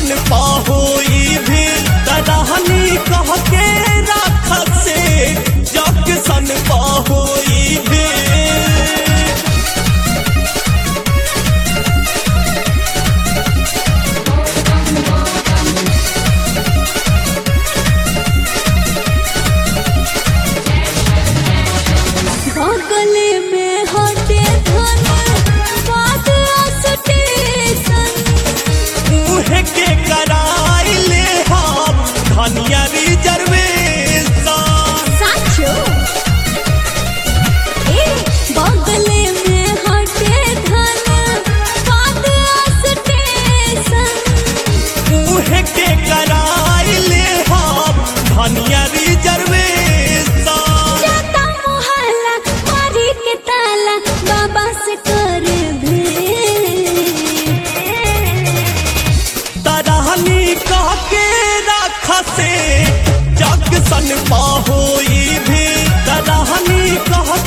सन पाहोई भी तड़हनी कह के राख से जग सन पाहोई भी बगले में हटे धन बात स्टेशन मुँह के कराई ले हम धनिया रिजर्वेशन साचो ए बगले में हटे धन बात स्टेशन मुँह के कराई ले हम धनिया रिजर्वेशन जाता मोहल्ला मारी के ताला बाबा से कर भेंट तरहनी कह के राख से जग सन पाहोई भी तरहनी कह